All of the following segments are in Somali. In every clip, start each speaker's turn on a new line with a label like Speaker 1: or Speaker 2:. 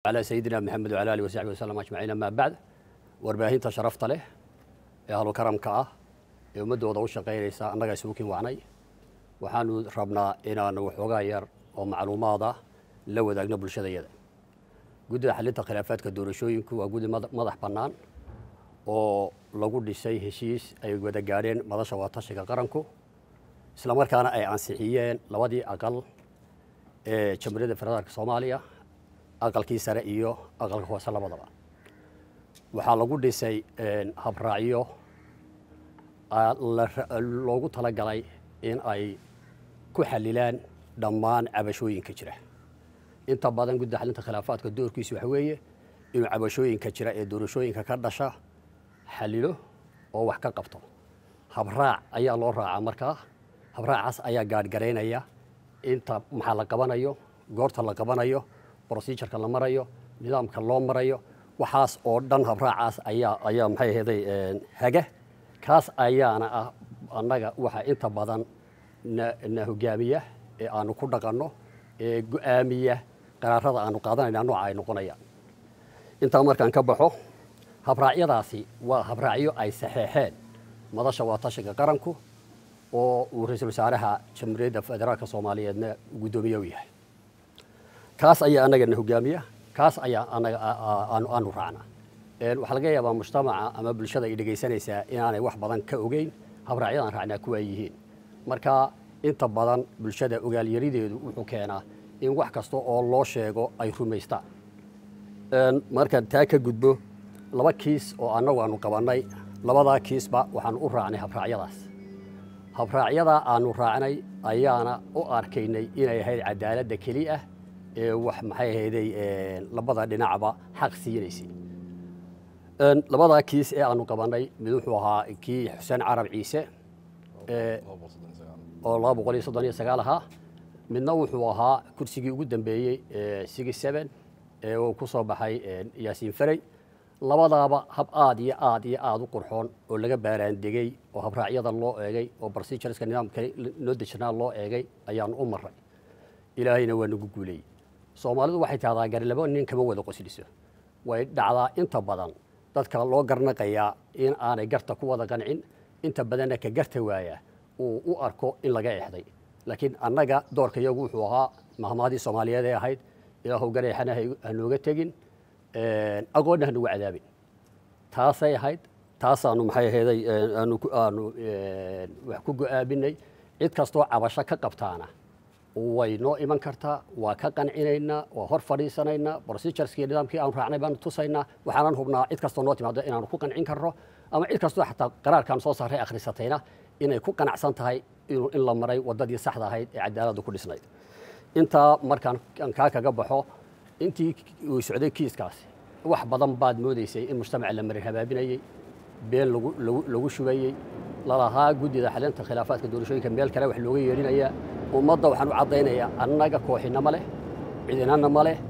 Speaker 1: على سيدنا محمد وعلى آله وصحبه وسلم أجمعين أما بعد warbaahinta sharafta leh ee ahlu karamka ah ee ummaddooda u shaqaynaysa annaga isugu wacnay waxaanu rabnaa inaanu waxoogaa yar oo macluumaad ah la wadaagno bulshadayada guddida xalinta khilaafaadka doorashooyinku waa guddi madax bannaan oo lagu dhisay heshiis ay wada gaadheen madasha waatashiga qaranku islamarkaana ay ansixiyeen labadii aqal ee jamhuuriyadda federaalka soomaaliya aqalkii sare iyo aqalka hoose labadaba waxaa lagu dhisay habraacyo loogu talagalay in ay ku xalilaan dhammaan cabashooyinka jira inta badan gudda xalinta khilaafaadka doorkiisu waxa weeye inuu cabashooyinka jira ee doorashooyinka ka dhasha xalilo oo wax ka qabto habraac ayaa loo raacaa markaa habraacaas ayaa gaadhgaraynaya inta maxaa la qabanayo goorta la qabanayo procedureka la marayo nidaamka loo marayo waxaas oo dhan habraacaas ayaa ayaa maxay ahaday haga kaas ayaana ah annaga waxaa inta badan na na hogaamiya ee aanu ku dhaqanno ee go-aamiya qaraarada aanu qaadanayna nooca ay noqonayaan intaa markaan ka baxo habraacyadaasi waa habraacyo ay saxeexeen madasha waatashiga qaranku oo uu ra-iisul wasaaraha jamhuuriyadda federaalka soomaaliyeedna guddoomiye u yahay kaas ayaa annagana hogaamiya kaas ayaa anaga aanu raacnaa waxaa laga yaabaa mujtamaca ama bulshada ay dhegaysanaysaa inaanay wax badan ka ogeyn habraacyadan raacnaa kuwa ay yihiin marka inta badan bulshada ogaalyarideedu wuxuu keenaa in wax kasta oo loo sheego ay rumaystaan markaan taa ka gudbo laba kiis oo annagu aanu qabannay labadaa kiisba waxaanu u raacnay habraacyadaas habraacyadaa aanu raacnay ayaana u arkaynay inay ahayd cadaaladda keli ah ee wax maxay ahayday labada dhinacba xaq siinaysay labadaa kiis ee aanu qabannay mid wuxuu ahaa kii xuseen carab ciise oo laba boqol iyo soddon iyo sagaal ahaa midna wuxuu ahaa kursigii ugu dambeeyey sigi seven ee uu ku soo baxay yaasiin ferey labadaaba hab aad iyo aad iyo aada u qurxoon oo laga baaraandegey oo habraacyada loo eegay oo procedureska nidaamka noo dejinaa loo eegay ayaanu u maray ilaahayna waa nagu guuleeyey soomaalidu waxay tahdaa garilabo nin kama wada qosliso way dhacdaa inta badan dadka loo garnaqayaa in aanay garta ku wada qancin inta badanna ka garta waaya uu u arko in laga exday laakiin annaga doorka iyagu wuxuu ahaa mahmaadii soomaaliyeed ee ahayd ilaahow gareexana hanooga tegin aqoonna hanugu cadaabin taasay ahayd taasaanu maxay ahayday aanu aanu wax ku go-aaminay cid kastoo cabasho ka qabtaana way noo iman kartaa waa ka qancinaynaa waa hor fadhiisanaynaa procedureski nidaamkii aanu raacnay baanu tusaynaa waxaanan hubnaa cid kastoo noo timaado inaanu ku qancin karno ama cid kastoo xataa qaraarkaan soo saaray akhrisatayna inay ku qanacsan tahay in la maray waddadii saxda ahayd ee cadaaladdu ku dhisnayd intaa markaan kaa kaga baxo intii uu socday kiiskaasi wax badan baad moodaysay in mujtamaca la marin habaabinayey been lagu shubayey lalahaa guddida xalinta khilaafaadka doorashooyinka meel kale wax looga yeedhinayaa ummadda waxaan u caddaynayaa annaga kooxinama leh cidinana ma leh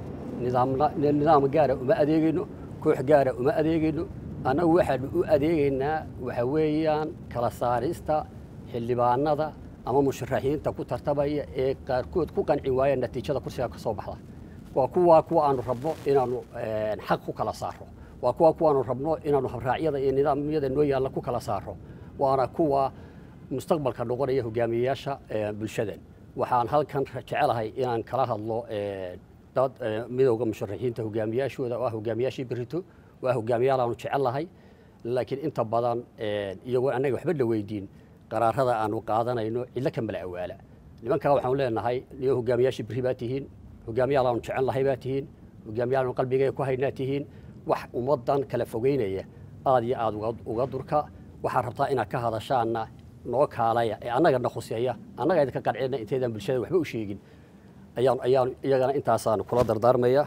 Speaker 1: nidaam gaara uma adeegayno koox gaara uma adeegayno annagu waxaanu u adeegaynaa waxa weeyaan kala saarista xildhibaanada ama musharaxiinta ku tartamaya ee qaarkood ku qanci waaya natiijada kursiga ka soo baxda waa kuwaa kuwa aanu rabno inaanu xaq ku kala saaro waa kuwa kuwaanu rabno inaanu habraacyada iyo nidaamyada noo yaalla ku kala saaro waana kuwa mustaqbalka noqonaya hogaamiyeyaasha bulshadan waxaan halkan jecelahay inaan kala hadlo dad midowda musharaxiinta hogaamiyaashooda oo ah hogaamiyaashii berito waa hogaamiyaal aanu jecellahay laakiin inta badan iyagoo annaga waxba la weydiin qaraarada aanu qaadanayno cidlo ka mala awaala nimankaa waxaanu leenahay niyo hogaamiyaashii berri baa tihiin hogaamiyaal aanu jecelnahay baa tihiin hogaamiyaal aanu qalbigeega ku haynaa tihiin wax ummaddan kala fogeynaya aad iyo aad uga durka waxaad rabtaa inaad ka hadashaanna noo kaalaya ee annagana khuseeya annaga idinka qancina inteydaan bulshada waxba u sheegin ayaan ayaan iyagana intaasaanu kula dardaarmaya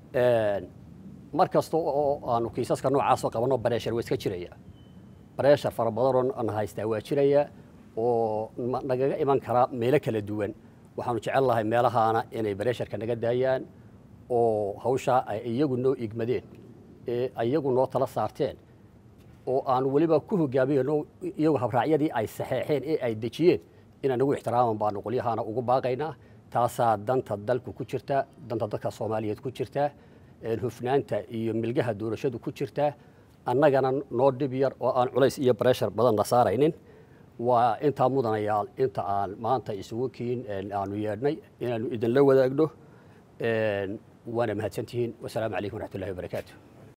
Speaker 1: mar kasta oo aanu kiisaska noocaasoo qabanno bareeshar waa iska jiraya bareeshar fara badanoo aan haystaa waa jiraya oo nagaga iman kara meelo kala duwan waxaanu jecel lahay meelahaana inay bareesharka naga daayaan oo hawshaa ay iyagu noo igmadeen ee iyagu noo tala saarteen oo aanu weliba ku hogaamiyano iyagu habraacyadii ay saxeexeen ee ay dejiyeen inaan nagu ixtiraaman baanu qolyahaana ugu baaqaynaa taasaa danta dalku ku jirta danta dadka soomaaliyeed ku jirta hufnaanta iyo milgaha doorashadu ku jirtaa annagana noo dhib yar oo aan culays iyo breshar badan la saaraynin waa intaa mudanayaal inta aan maanta isugu kiin aanu yeedhnay inaanu idinla wadaagno waana mahadsantihiin wasalaamu calaykum waraxmatullahi wabarakaatu